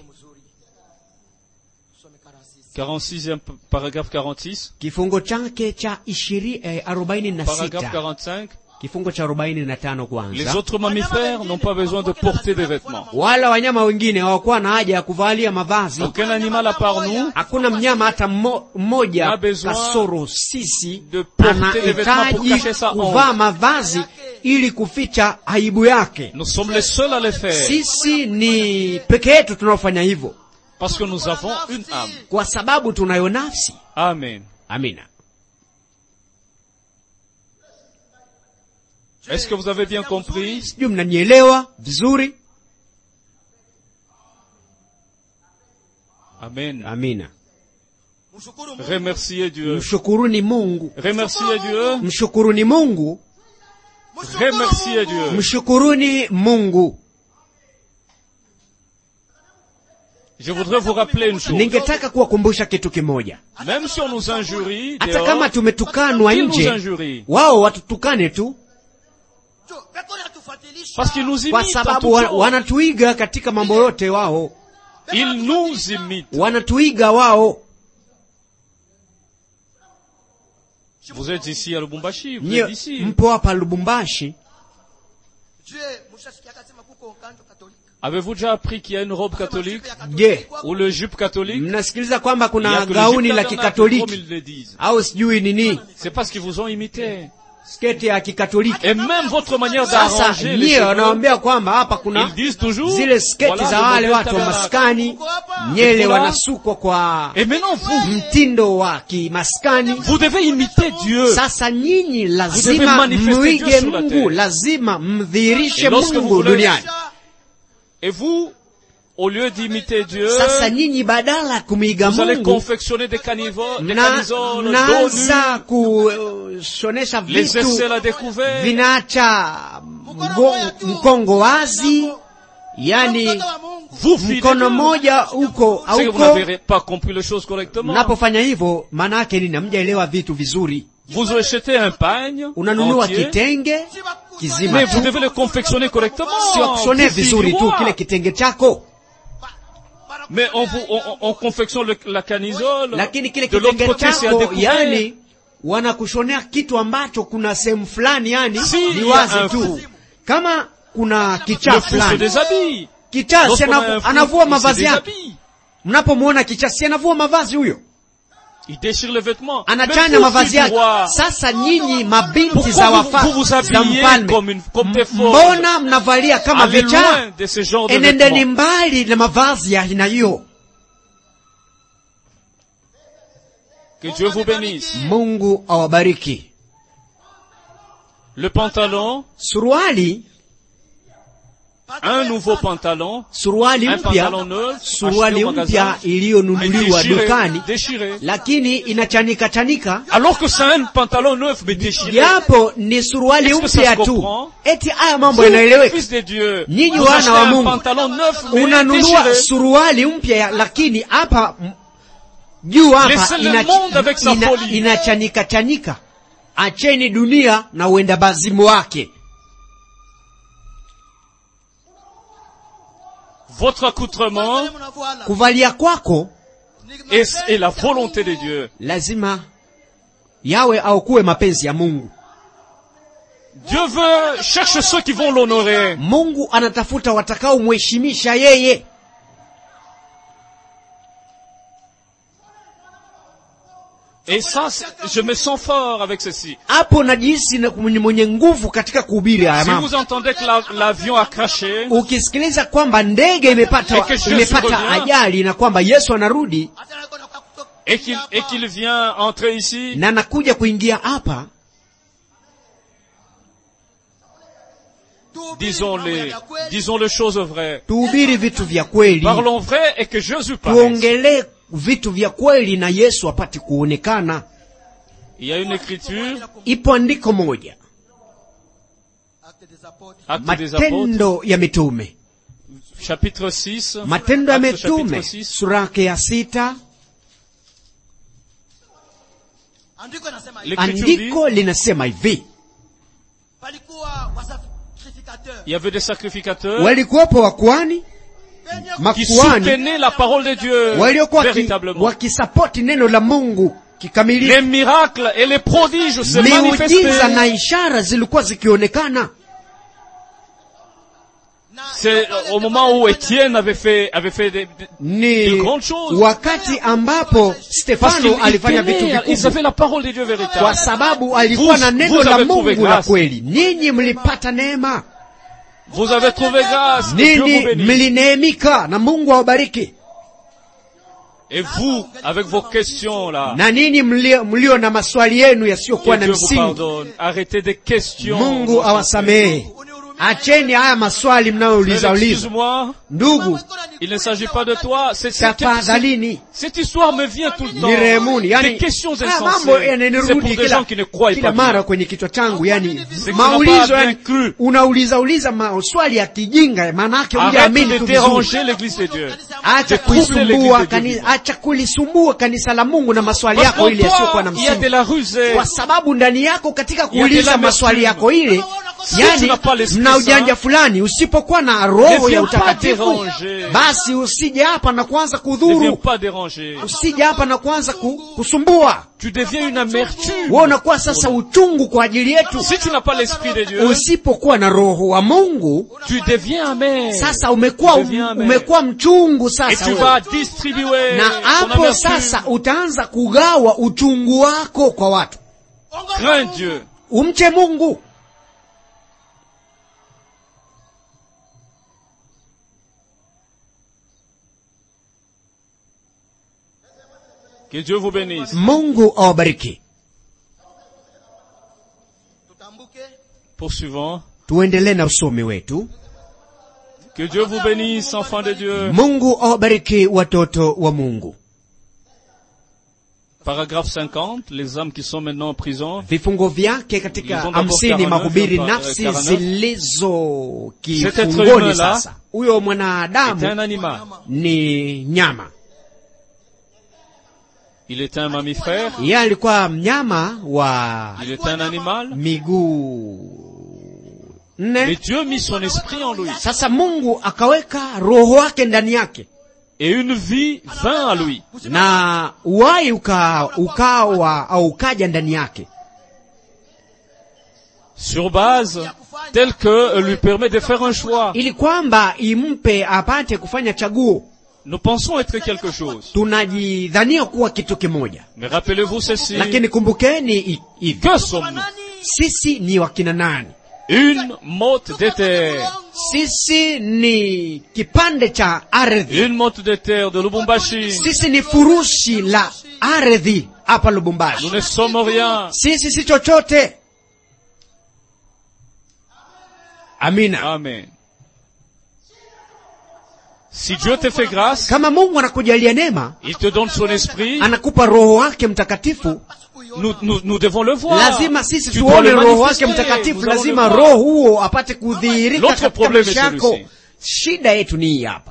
46e p- paragraphe 46, Kifungo chake cha ishirini eh, arobaini na paragraphe sita 45. kifungo cha arobaini na tano Les kwanza. autres mammifères n'ont pas besoin de porter des vêtements. Wala wanyama wengine hawakuwa na haja ya kuvalia mavazi. Aucun animal à part nous Hakuna mnyama hata mmo- mmoja Na besoin kasoro sisi de porter des vêtements pour anahitaji cacher sa honte. kuvaa mavazi ili kuficha aibu yake. Nous sommes les seuls à le faire Sisi ni peke yetu tunaofanya hivyo, parce que nous avons une âme. kwa sababu tunayo nafsi. Amen. Amina. Est-ce que vous avez bien compris Sijui mnanielewa vizuri? Amen. Amina. mshukuru Mungu Remerciez Dieu. Mshukuruni Mungu, Remerciez Dieu. mshukuruni Mungu, Mshukuru Remerciez Mungu. Dieu. mshukuruni Mungu. Je voudrais vous rappeler une chose. Ningetaka kuwakumbusha kitu kimoja, Même si on nous injurie, hata dehors, kama tumetukanwa ils nous nje, injurient. wao watutukane tu, Tu- Beko natufuatilisha. Parce qu'ils nous kwa imitent en sababu toutes wa, choses. wanatuiga katika mambo yote. Wao Ils nous imitent. wanatuiga wao. Vous êtes ici à Lubumbashi, vous Nyie êtes ici. mpo hapa Lubumbashi, Je, mshasikia akasema kuko kanjo katolika. Avez-vous déjà appris qu'il y a une robe catholique je, ou le jupe catholique mnasikiliza kwamba Il y a kuna que le gauni jupe la tabernacle, comme kikatoliki ils le disent. au sijui nini, C'est parce qu'ils vous ont imité. sketi ya kikatoliki. Et même votre manière Sasa d'arranger les nyie cheveux, wanawaambia kwamba hapa kuna ils disent toujours, zile sketi voilà za le wale modèle watu wa tabernacle. maskani, nyele Voilà. wanasukwa kwa Et maintenant vous, mtindo wa kimaskani. vous devez imiter Dieu. Sasa nyinyi devez lazima manifester mwige Dieu sur la Mungu, terre. lazima mdhihirishe Et lorsque vous Mungu voulez- duniani. Et vous, au lieu d'imiter Dieu, Sasa nyinyi badala ya kumwiga vous allez Mungu confectionner des caniveaux, des mna- camisoles, dos mnaanza nus, kushonesha les vitu aisselles à découvert. vinaacha mgo- mkongo wazi, yani Mtoto wa Mungu. Vous, filles de mkono Dieu, mmoja uko c'est que vous auko. n'avez pas compris les choses correctement. Mnapofanya hivyo, maana yake nini? Hamjaelewa vitu vizuri. Vous achetez un pagne unanunua entier, kitenge kizima mais vous tu devez le confectionner correctement. sio kushonea Dix vizuri tu tiroirs. kile kitenge chako Mais on, vous, on, on- on confectionne le- la camisole. lakini kile de l'autre kitenge côté, c'est à chako découvrir. yani wanakushonea kitu ambacho kuna sehemu fulani yani Si, ni il y a wazi un tu fou. kama kuna Le kichaa fou se fulani déshabille. kichaa si Lorsqu'on a anavu- un fou, anavua il se mavazi yake déshabille. mnapomwona kichaa si anavua mavazi huyo Il déchire les vêtements. anachana Mais vous, mavazi fille du yake roi, sasa nyinyi mabinti Pourquoi za vous- wafa vous vous za habillez mfalme comme une- comme des folles? mbona mnavalia kama allez vichaa loin de ce genre de enendeni vêtements. mbali na mavazi ya aina hiyo Que Dieu vous bénisse. mungu awabariki Le pantalon, suruali un nouveau pantalon, suruali un mpya pantalon neuf, suruali acheté au mpya magasin, iliyonunuliwa mais déchiré, dukani déchiré. lakini inachanika chanika Alors que c'est un pantalon neuf mais déchiré. japo ni suruali Est-ce que ça mpya se tu comprend? eti haya mambo Vous, yanaeleweka fils de Dieu, Nyinyi vous wana achetez wa un Mungu. pantalon neuf mais unanunua déchiré. suruali mpya ya- lakini hapa m- juu hapa Laissez le ina- monde avec sa ina- folie. inachanika chanika acheni dunia na uenda bazimu wake Votre accoutrement mnavoala kuvalia kwako est, est la volonté de Dieu. lazima yawe au kuwe mapenzi ya mungu Dieu veut, cherche ceux qui vont l'honorer. mungu anatafuta watakaomheshimisha yeye Et ça, c'est- je me sens fort avec ceci. hapo najihisi na- ni mwenye nguvu katika kuhubiri haya Si mambo vous entendez que la- l'avion a craché, ukisikiliza kwamba ndege imepata, Et que Jésus imepata revient. ajali na kwamba yesu anarudi hata nakwenda kwa kutoka et qu'il et qu'il vient entrer ici, na anakuja kuingia hapa tuhubiri disons mambo les, ya kweli. disons les choses vraies. tuhubiri vitu vya kweli Parlons vrai et que Jésus paraisse. tuongelee vitu vya kweli na yesu apate kuonekana Il y a une écriture, ipo andiko moja Actes des apôtres. Actes des Apôtres, matendo ya mitume chapitre 6. matendo ya Actes chapitre mitume 6. sura yake ya sita Andiko nasema hivi. L'écriture dit, andiko linasema hivi Palikuwa wasacrificateurs il y avait des sacrificateurs walikuwepo wakwani penye qui makuani soutenaient la parole de Dieu waliokuwa waki- véritablement. wakisapoti neno la mungu kikamilifu Les miracles et les prodiges se miujiza manifestaient. na ishara zilikuwa zikionekana na C'est euh, au moment où Étienne avait fait, avait fait des, des- ni De grandes choses. wakati ambapo parce stefano qu'ils alifanya vitu tenaient, ils vikubwa avaient la parole de Dieu kwa véritable. sababu alikuwa Vous- na neno vous la avez trouvé mungu la grâce. kweli ninyi mlipata neema Vous avez trouvé grâce, que Dieu vous nini bénisse. mlineemika na mungu awabariki Et vous, avec vos questions là, na ninyi mlio, mlio na maswali yenu que yasiyokuwa na Dieu vous msingi pardonne. Arrêtez des questions. mungu awasamehe acheni haya maswali mnayouliza uliza Excuse-moi, ndugu il ne s'agit pas de toi. C'est c'est- tafadhalini Cette histoire me vient tout le temps. nirehemuni Des yani questions haya mambo insensées. C'est pour yananirudi des kila, gens qui ne croient kila pas mara Dieu. kwenye kichwa changu yani C'est qu'on n'a maulizo pas bien yani cru. unauliza uliza maswali ya kijinga maana yake Arrête hujaamini de tu vizuri déranger l'église de Dieu. acha de troubler kuisumbua l'église de kani, Dieu. acha kulisumbua kanisa la mungu na maswali Parce yako qu'en ile yasiyokuwa na toi, il y a de msingi la rusée. kwa sababu ndani yako katika Il y a de kuuliza la maswali mesure. yako ile Si tu yani n'as pas l'Esprit mna ujanja Saint, fulani usipokuwa na ne roho ya viens pas utakatifu déranger. basi usije hapa na kuanza Ne viens kudhuru pas déranger. usije hapa na kuanza ku, kusumbua Tu deviens une amertume. wewe unakuwa sasa uchungu kwa ajili yetu Si tu n'as pas l'esprit de Dieu, usipokuwa na roho wa mungu tu deviens amer. sasa umekuwa Deviens amer. umekuwa mchungu Et sasa tu wewe. vas distribuer na ton hapo amertume. sasa utaanza kugawa uchungu wako kwa watu Crains Dieu. umche mungu Que Dieu vous bénisse. mungu awabariki tutambuke Poursuivons. tuendelee na usomi wetu Que Dieu vous bénisse, enfants de Dieu. mungu awabariki watoto wa mungu Paragraphe 50, les âmes qui sont maintenant en prison. vifungo vyake katika Ils ont d'abord hamsini 49, mahubiri par- nafsi 49. zilizo Cet être kifungoni humain là sasa huyo C'est un mwanadamu animal. ni nyama Il était un mammifère. yeye alikuwa mnyama wa Il était un animal. miguu Mais nne Dieu mit son esprit en lui. sasa mungu akaweka roho wake ndani yake Et une vie vint à lui. na uhai uka, ukawa au ukaja ndani yake Sur base telle que lui permet de faire un choix. ili kwamba impe apate kufanya chaguo Nous pensons être quelque chose. tunajidhania kuwa kitu kimoja Mais rappelez-vous ceci. lakini kumbukeni hi- hivi Que sommes-nous sisi ni wakina nani Une motte de terre. sisi ni kipande cha ardhi Une motte de terre de Lubumbashi. sisi ni furushi la ardhi hapa Nous lubumbashi ne sommes rien. sisi si chochote amina Amen. Si Dieu te fait grâce, kama mungu anakujalia neema il te donne son esprit, anakupa roho wake mtakatifu nous, nous, nous devons le voir. lazima sisi Tu dois tuone le roho wake manifester. mtakatifu Nous allons lazima le voir. roho huo apate kudhihirika L'autre katika problème maisha est yako celui-ci. shida yetu ni hii hapa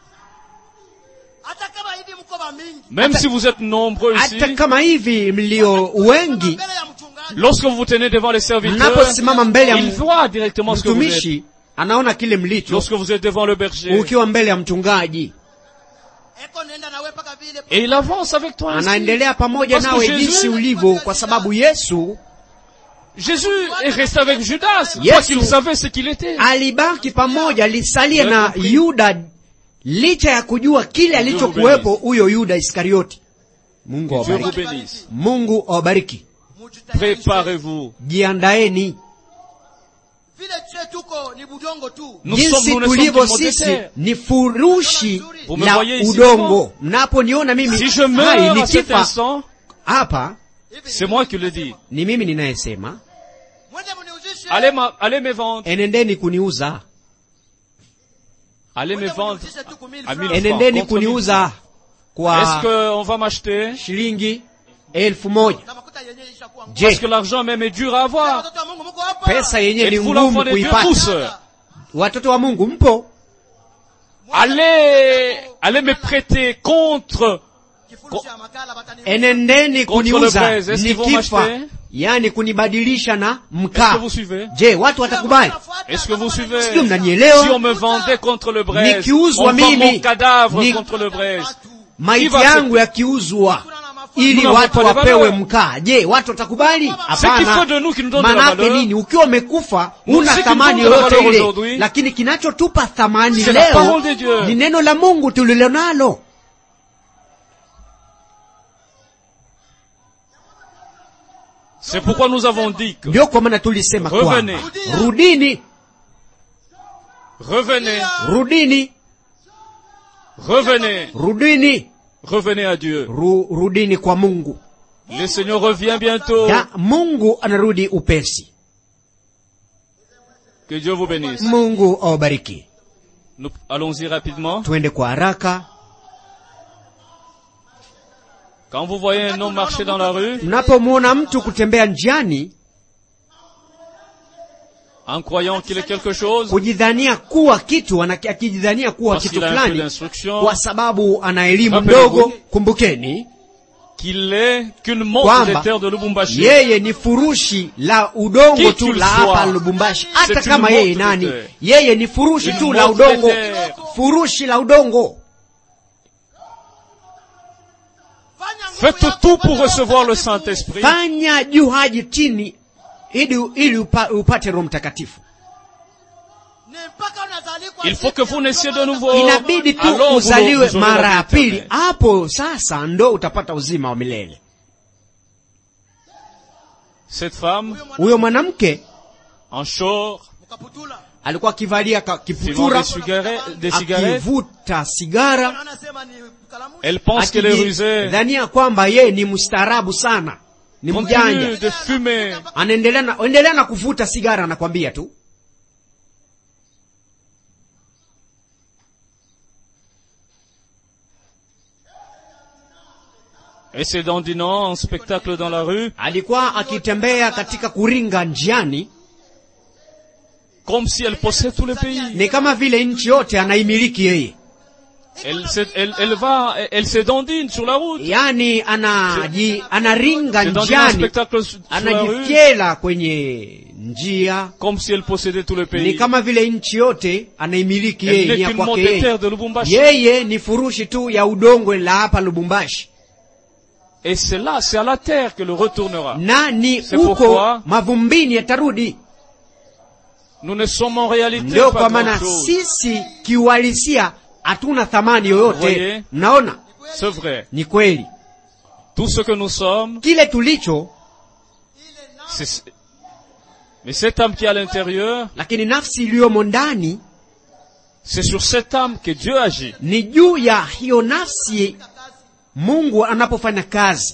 hata kama hivi mko wa mingi Même si vous êtes nombreux ici, hata kama hivi mlio wengi mbele ya mchungaji lorsque vous vous tenez devant les serviteurs, mnaposimama mbele ya il m- voit directement ce que vous êtes. mtumishi anaona kile mlicho Lorsque vous êtes devant le berger, ukiwa mbele ya mchungaji eko nenda nawe mpaka vile et il avance avec toi ainsi. anaendelea pamoja Parce que nawe Jésus- jinsi ulivyo kwa sababu yesu Jésus est resté avec Judas, Yesu- parce qu'il savait ce qu'il était. alibaki pamoja lisalie Vous na avez compris? yuda licha ya kujua kile alichokuwepo huyo yuda iskarioti mungu Dieu vous awabariki bénisse. mungu awabariki mujitayarishe. Préparez-vous. jiandaeni vile che tuko ni budongo tu Nous jinsi sommes, nous ne sommes tulivyo qu'une motte de sisi terre. ni furushi Vous me la voyez ici udongo mnaponiona mimi Si je hai meurs à cet nikifa instant, hapa c'est moi qui le dis. ni mimi ninayesema mwende mniuzishe Allez, ma- allez me vendre. enendeni kuniuza Allez me mwende vendre mniuzishe tu kumili à francs. 1000 enendeni francs. contre 1000 kuniuza Est-ce kwa qu'on va m'acheter shilingi elfu moja na makuta yenyewe ishakuwa ngumu. Parce je que l'argent même est dur à avoir. watoto wa Mungu mko hapa pesa yenyewe ni Êtes-vous l'enfant ngumu de Dieu kuipata tous watoto wa mungu mpo Allez, allez me prêter contre, kifurushi ya makala batani enendeni Contre le kuniuza braise, est-ce qu'ils vont nikifa m'acheter? yani kunibadilisha na est-ce que mkaa vous suivez je watu watakubali Est-ce que vous suivez sio mnanielewa Si on me vendait contre le braise, Nikiuzwa on vend mimi, mon cadavre ni- contre le braise. maiti Kiva yangu yakiuzwa ili Nous watu n'avons pas de wapewe valeur. mkaa je watu watakubali Ce qu'il faut de nous qui nous donne de la manake valeur, nini ukiwa umekufa Nous, una ce qui thamani nous donne de la yoyote valeur ile aujourd'hui, lakini kinachotupa thamani c'est la leo parole de Dieu. ni neno la mungu tulilonalo C'est pourquoi nous avons dit que ndio kwa maana tulisema Revenez. kwamba rudini revenez, rudini revenez, rudini revenez à Dieu. Ru, rudini kwa mungu Le Seigneur revient bientôt. ya mungu anarudi upesi Que Dieu vous bénisse. mungu awabariki Nous allons-y rapidement. twende kwa haraka Quand vous voyez un homme marcher dans la rue, mnapomwona mtu kutembea njiani en croyant qu'il est quelque chose, kujidhania kuwa kitu ana- akijidhania kuwa parce kitu qu'il a un peu fulani d'instruction, kwa sababu ana elimu Rappelez-vous. ndogo kumbukeni qu'il est qu'une montre Kwamba, des terres de Lubumbashi. yeye ni furushi la udongo Qui tu qu'il la soit, hapa lubumbashi c'est hata une kama yeye montre nani de terre. yeye ni furushi Une tu la montre de udongo terre. furushi la udongo Fanya nguvu Faites yako tout upate pour Roho recevoir le Mtakatifu. Saint-Esprit. fanya juu haji chini ili, ili upa, upate roho mtakatifu Ni mpaka unazalikwa Il faut que vous naissiez de nouveau. inabidi tu Alors vous uzaliwe vous aurez la mara vie ya pili éternelle. hapo sasa ndo utapata uzima wa milele Cette femme, huyo mwanamke en short, Mkaputula. alikuwa akivalia ka- fumant kiputura des cigarettes, des cigarettes, akivuta sigara Anasema ni kalamu. elle pense qu'elle est rusée. akidhania kwamba yeye ni mstaarabu sana ni Continue mjanja de fumer. anaendelea na, endelea na kuvuta sigara anakwambia tu Et c'est dandinant en spectacle dans la rue, alikuwa akitembea katika kuringa njiani comme si elle possède tout le pays. ni kama vile nchi yote anaimiliki yeye Elle, s'est- elle, elle va, elle, elle s'édandine sur la route. yaani anaji, anaringa C'est dans un njiani spectacle sur sur la rue, anajifyela kwenye njia comme si elle possédait tout le ni pays. kama vile nchi yote anaimiliki Elle yeye ni n'est ya qu'une kwake motte de yeye terre de Lubumbashi. yeye ni furushi tu ya udongo la hapa lubumbashi Et c'est là, c'est à la terre que le retournera. na ni C'est huko pourquoi- mavumbini yatarudi Nous ne sommes en réalité ndio pas kwa maana grand chose. sisi kiuhalisia hatuna thamani yoyote Voyez? mnaona C'est vrai. ni kweli Tout ce que nous sommes, kile tulicho c'est, mais cette âme qui est à l'intérieur, lakini nafsi iliyomo ndani c'est sur cette âme que Dieu agit. ni juu ya hiyo nafsi mungu anapofanya kazi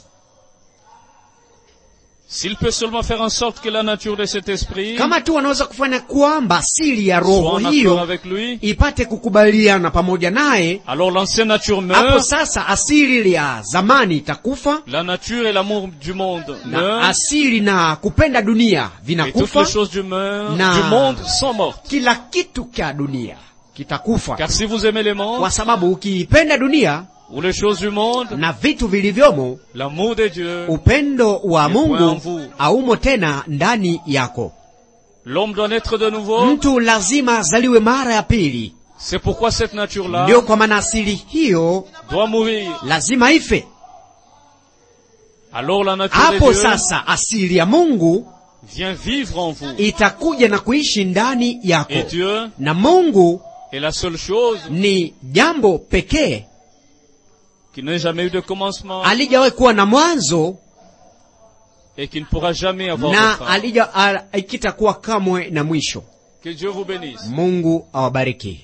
S'il peut seulement faire en sorte que la nature de cet esprit kama tu wanaweza kufanya kwamba siri ya soit roho en accord hiyo avec lui, ipate kukubaliana pamoja naye alors l'ancienne nature hapo meurt, sasa asili ya zamani itakufa la nature et l'amour du monde na meurent, asili na kupenda dunia et toutes les vinakufa choses du, meurent- Na- du monde sont mortes. kila kitu cha dunia kitakufa Car si vous aimez les mondes kwa sababu ukiipenda dunia ou les choses du monde, na vitu vilivyomo l'amour de Dieu, upendo wa Ni point en mungu vous. haumo tena ndani yako l'homme doit naître de nouveau. mtu lazima azaliwe mara ya pili C'est pourquoi cette nature-là ndio kwa maana asili hiyo doit mourir. lazima ife Alors la nature de hapo Dieu sasa asili ya mungu vient vivre en vous. itakuja na kuishi ndani yako Et Dieu na mungu est la seule chose ni jambo pekee qui n'a jamais eu de commencement alijawahi kuwa na mwanzo et qui ne pourra jamais avoir de na fin. alija al- ikitakuwa kamwe na mwisho Que Dieu vous bénisse. mungu awabariki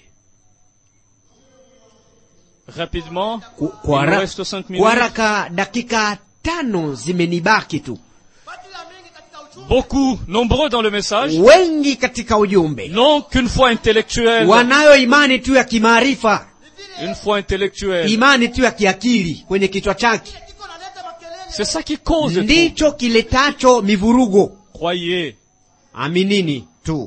Rapidement, Ku- il kwa nous hara- reste cinq kwa minutes. haraka dakika tano zimenibaki tu Beaucoup, nombreux dans le message, wengi katika ujumbe n'ont qu'une foi intellectuelle. wanayo imani tu ya kimaarifa Une foi intellectuelle. imani tu ya kiakili kwenye kichwa chake C'est ça qui cause tout. ndicho kiletacho mivurugo Croyez. aminini tu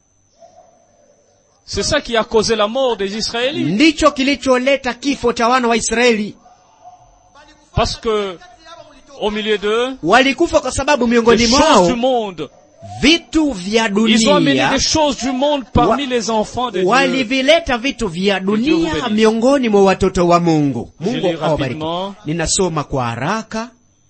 C'est ça qui a causé la mort des Israélites. ndicho kilicholeta kifo cha wana wa israeli Parce que, au milieu d'eux, walikufa kwa sababu les miongoni choses du mwao monde, vitu vya ils ont amené dunia des choses du monde parmi Wa- les enfants de Dieu. walivileta vitu vya Dieu vous dunia bénisse. miongoni mwa watoto wa mungu Je mungu lis awabariki rapidement. ninasoma kwa haraka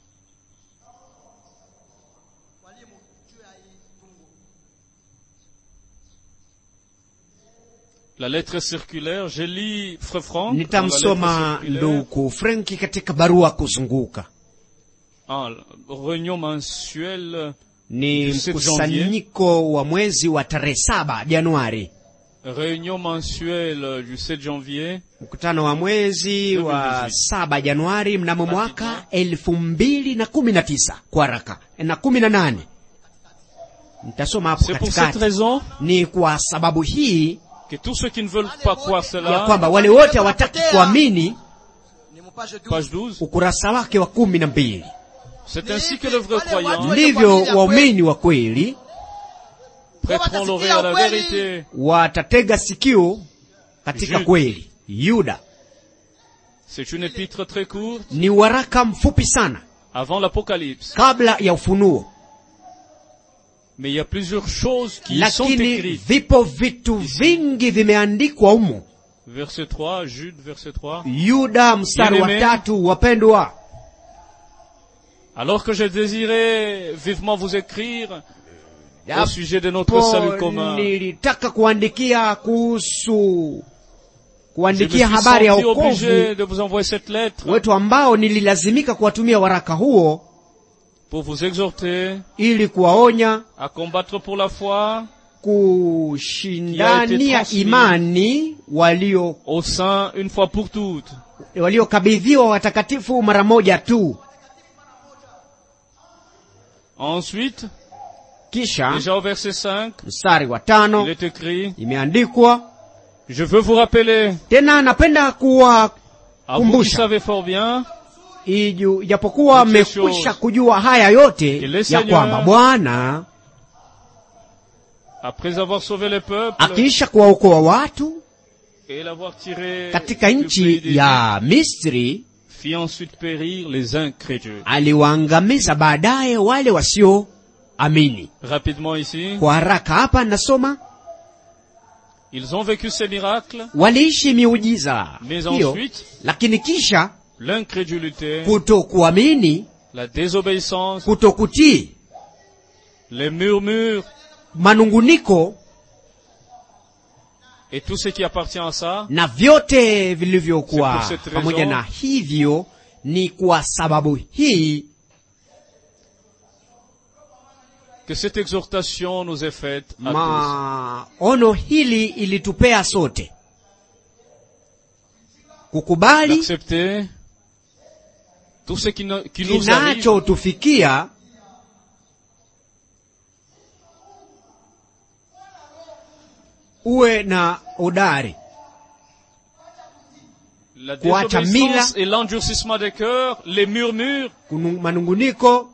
La lettre circulaire, je lis Frère Franck. dans la nitamsoma lettre circulaire. nduku frenki katika barua kuzunguka Ah, réunion mensuelle, ni Du 7 mkusanyiko wa mwezi wa tarehe saba januari réunion mensuelle du 7 janvier. mkutano wa mwezi wa 2018. saba januari mnamo mwaka elfu mbili na kumi na tisa kwa haraka na kumi na nane nitasoma hapo C'est pour cette katikati raison ni kwa sababu hii que tous ceux qui ne veulent pas croire ya cela, kwamba wale wote hawataki kuamini ni mpage 12 page 12, ukurasa wake wa kumi na mbili c'est ainsi que le vrai croyant ndivyo waumini wa kweli prêteront l'oreille à la vérité. watatega sikio katika Jude. kweli yuda C'est une épître très courte ni waraka mfupi sana avant l'Apocalypse. kabla ya ufunuo Mais il y a plusieurs choses qui y sont lakini écrites. vipo vitu vingi vimeandikwa humo Verset 3, Jude, verset 3. yuda mstari wa Bien-aimé. tatu wapendwa Alors que je désirais vivement vous écrire au Japo sujet de notre salut commun, nilitaka kuandikia kuhusu je me kuandikia suis habari ya senti wokovu obligé de vous envoyer cette lettre wetu ambao nililazimika kuwatumia waraka huo pour vous exhorter ili kuwaonya à combattre pour la foi kushindania transmis. imani walio au sein une fois pour toutes. waliokabidhiwa watakatifu mara moja tu Ensuite, kisha déjà au verset 5, mstari wa tano il est écrit, imeandikwa je veux vous rappeler, tena napenda à vous qui kuwakumbusha savez fort bien, iju- ijapokuwa Toutes ces mmekwisha choses. kujua haya yote Que le ya Seigneur kwamba bwana après avoir sauvé le peuple, akiisha kuwaokoa watu et l'avoir tiré katika du pays nchi d'Égypte, ya misri fit ensuite périr les incrédules. aliwaangamiza baadaye wale wasioamini Rapidement ici, kwa haraka hapa nasoma ils ont vécu ces miracles, waliishi miujiza mais hiyo ensuite, lakini kisha l'incrédulité, kutokuamini la désobéissance, kutokutii les murmures manunguniko et tout ce qui appartient à ça, na vyote C'est vilivyokuwa pour cette pamoja raison- na hivyo ni kwa sababu hii que cette exhortation nous est faite à maono hili ilitupea sote tous. kukubali D'accepter tout ce qui, no- qui nous arrive kinachotufikia uwe na udari La Kuacha désobéissance mila. et l'endurcissement des cœurs, les murmures, kunu- manunguniko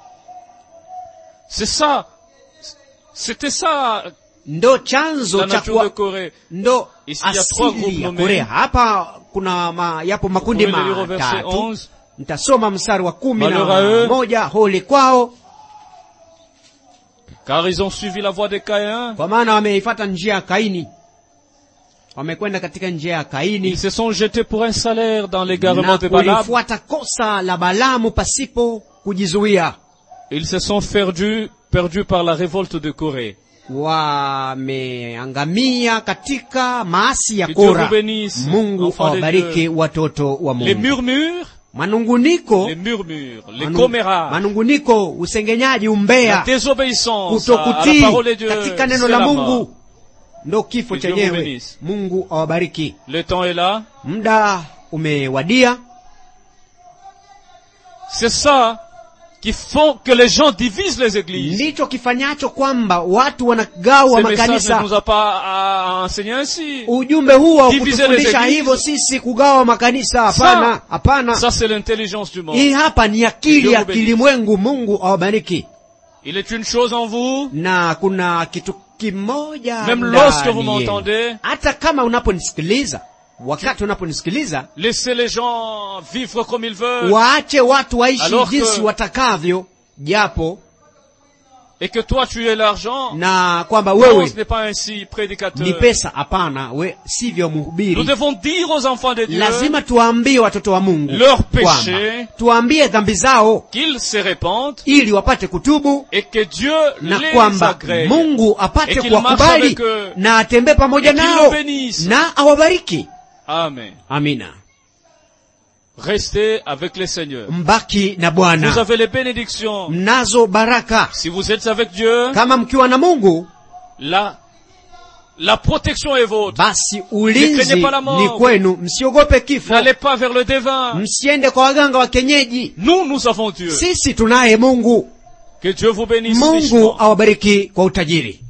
c'est ça. C'était ça ndo chanzo la cha nature de kuwa Corée. ndo Ici, il y a trois groupes asili ya nommés. Korea. Hapa kuna ma, yapo makundi Vous pouvez le lire au verset matatu. 11. Nitasoma mstari wa kumi Malheur à na eux. moja holi kwao, Car ils ont suivi la voie de Caïn. kwa maana wameifata njia ya Kaini, wamekwenda katika njia ya Ils Kaini se sont jetés pour un salaire dans l'égarement na de Balaam. kulifuata kosa la Balamu pasipo kujizuia. Ils se sont perdus, perdus par la révolte de Corée. Wameangamia katika maasi ya Que Dieu Kora. vous bénisse, Mungu enfants de awabariki Dieu. watoto wa Les Mungu. murmures, Manunguniko, les murmures, les manu- commérages, manunguniko, usengenyaji, la umbea, désobéissance à, à la kutokutii parole de Dieu, katika neno c'est la la mort. Mungu ndo kifo Que Dieu vous chenyewe. bénisse. Mungu awabariki. Le temps est là. Muda umewadia. C'est ça qui font que les gens divisent les églises. Ndicho kifanyacho kwamba watu wanagawa Ce message ne makanisa. nous a pas à enseigner ainsi. Ujumbe huu wa Diviser les kutufundisha églises. hivyo sisi kugawa makanisa, hapana, Ça, hapana. ça c'est l'intelligence du monde. Hii hapa ni akili Dieu ya vous bénisse. kilimwengu. Mungu awabariki. Il est une chose en vous, Na kuna kitu kimoja même ndani lorsque vous yenu. m'entendez, hata kama unaponisikiliza, wakati unaponisikiliza, laissez les gens vivre comme ils veulent, waache watu waishi Alors que- jinsi watakavyo, japo et que toi tu aies l'argent. na kwamba Non, wewe ce n'est pas ainsi, prédicateur. ni pesa. Hapana, we sivyo Nous mhubiri. devons dire aux enfants de Dieu Lazima tuwaambie watoto wa Mungu Leur kwamba péché. tuwaambie dhambi zao qu'ils se répandent ili wapate kutubu et que Dieu na les kwamba agrée. Mungu apate Et qu'il marche kuwakubali avec eux. na atembee pamoja Et qu'il nao nous bénisse. na awabariki. Amen. Amina. Restez avec le Seigneur. Mbaki na Vous Bwana, avez les bénédictions. mnazo baraka. Si vous êtes avec Dieu, Kama mkiwa na Mungu, la, la protection est vôtre. basi Ne ulinzi craignez pas la mort. ni kwenu. Msiogope kifo, N'allez pas vers le devin. msiende kwa waganga wa kienyeji. Nous, nous avons Dieu. Sisi tunaye Mungu. Que Dieu vous bénisse Mungu richement. awabariki kwa utajiri.